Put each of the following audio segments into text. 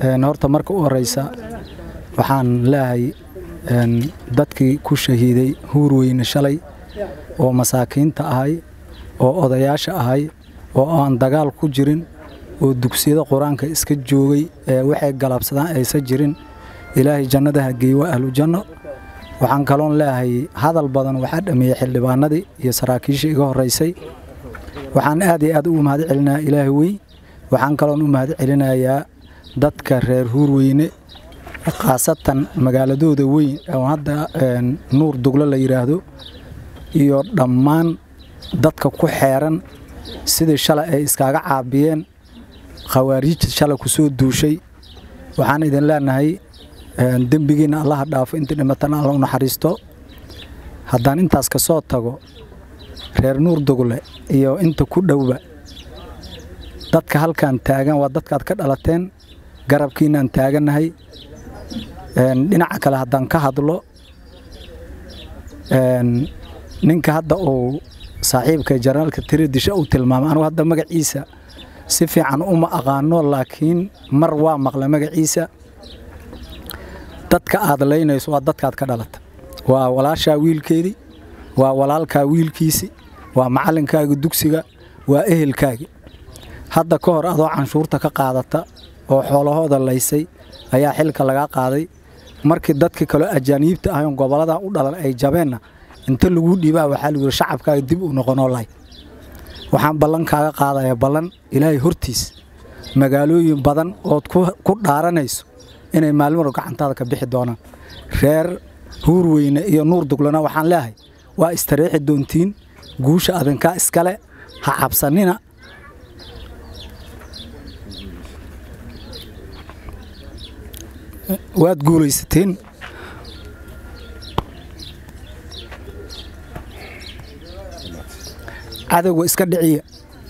horta marka u horeysa waxaan leehay dadkii ku shahiiday huurweyne shalay oo masaakiinta ahay oo odayaasha ahay oo aan dagaal ku jirin oo dugsiyada qur-aanka iska joogay ee waxay galabsadaan aysan jirin ilaahay jannadaha geey waa ahlu janno waxaan kaloon leeyahay hadal badan waxaa dhameeyey xildhibaanadii iyo saraakiishii iga horeysay waxaan aad iyo aad ugu mahad celinayaa ilaahay wey waxaan kaloon u mahad celinayaa dadka reer huurweyne khaasatan magaaladooda weyn oo hadda nuur duglo la yidhaahdo iyo dhammaan dadka ku xeeran sidii shalay ay iskaaga caabiyeen khawaariijta shalay ku soo duushay waxaan idin leenahay dembigiinna allaha dhaafo intii dhimatana alla u naxariisto haddaan intaas ka soo tago reer nuur dugle iyo inta ku dhowba dadka halkan taagan waa dadkaad ka dhalateen garabkiinaan taagannahay dhinaca kale haddaan ka hadlo ninka hadda uu saaxiibka janaraalka tiridisha uu tilmaamay anugu hadda magaciisa si fiican uma aqaano laakiin mar waa maqla magaciisa dadka aad laynayso waa dadkaad ka dhalata waa walaashaa wiilkeedii waa walaalkaa wiilkiisi waa macallinkaaga dugsiga waa ehelkaagi hadda ka hor adoo canshuurta ka qaadata oo xoolahooda laysay ayaa xilka lagaa qaaday markii dadka kaloo ajaaniibta ahayn gobolladaa u dhalan ay jabeenna inta laguu dhiibaa waxaa lagu yidhi shacabkaaga dib u noqonoo lay waxaan ballan kaaga qaadayaa ballan ilaahay hortiis magaalooyin badan ood ku dhaaranayso inay maalmaro gacantaada ka bixi doonaan reer huurweyne iyo nuur duglana waxaan leeyahay waa istariixi doontiin guusha adinkaa iskale ha cabsanina waad guulaysateen cadowga iska dhiciya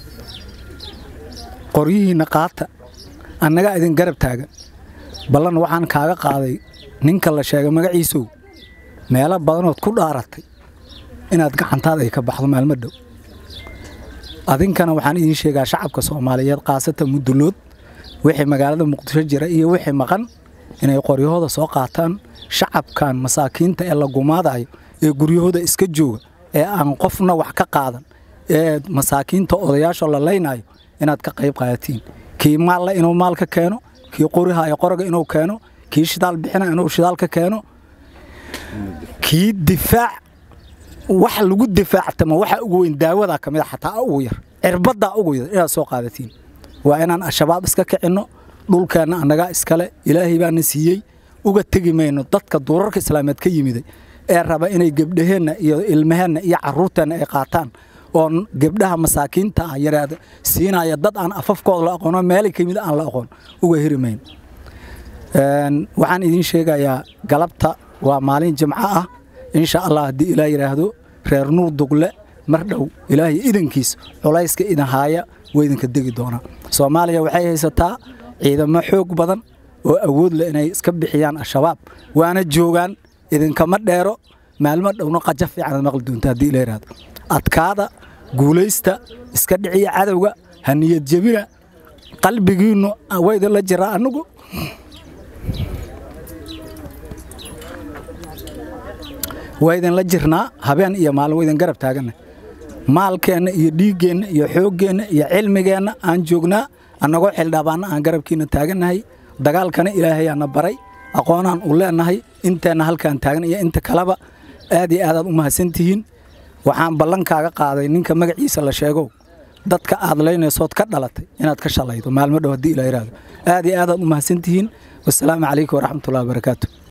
qoryihiinna qaata annagaa idin garab taagan ballan waxaan kaaga qaaday ninka la sheegay magaciisow meelo badanood ku dhaaratay inaad gacantaada ay ka baxdo maalmo dhow adinkana waxaan idiin sheegaa shacabka soomaaliyeed khaasatan muddulood wixii magaalada muqdisho jira iyo wixii maqan inay qoryahooda soo qaataan shacabkan masaakiinta ee la gumaadayo ee guryahooda iska jooga ee aan qofna wax ka qaadan ee masaakiinta odayaasho la laynayo inaad ka qayb qaadatiin kii maalla inuu maal ka keeno kii qoriha ee qoroga inuu keeno kii shidaal bixina inuu shidaal ka keeno kii difaac wax lagu difaactama waxa ugu weyn daawadaa ka mid a xataa ugu yar cirbadaa ugu yar inaad soo qaadatiin waa inaan al-shabaab iska kicinno dhulkeenna annagaa iskale ilaahay baana siiyey uga tegi mayno dadka duurarka islaameed ka yimiday ee raba inay gebdhaheenna iyo ilmaheenna iyo carruurteenna ay qaataan oo gebdhaha masaakiinta ah yaraada siinaya dad aan afafkooda la aqoono meelay ka yimid aan la aqoon uga heri mayno waxaan idiin sheegayaa galabta waa maalin jimco ah insha allah haddii ilaa yidhaahdo reer nuur dugle mar dhow ilaahay idankiis culayska idin haaya waa idinka degi doonaa soomaaliya waxay haysataa ciidamo xoog badan oo awood leh inay iska bixiyaan al-shabaab waana joogaan idinkama dheero maalmo dhowna qaja fiican ad maqli doonta haddii ila yidhaahdo adkaada guulaysta iska dhiciya cadowga ha niyad jebina qalbigiinnu waa idinla jiraa annugu waa idinla jirnaa habeen iyo maalin waa idin garab taaganna maalkeenna iyo dhiiggeenna iyo xooggeenna iyo cilmigeenna aan joognaa annagoo xildhabaanna aan garabkiinna taagannahay dagaalkana ilaahayaana baray aqoonaan u leennahay inteenna halkaan taagan iyo inta kaleba aad iyo aadaad u mahadsantihiin waxaan ballankaaga qaaday ninka magaciisa la sheegow dadka aad laynaysood ka dhalatay inaad ka shalaydo maalmo dhow haddii ilaa yidhaahdo aad iyo aadaad u mahadsantihiin wasalaamu calaykum waraxmatullahi wabarakaatu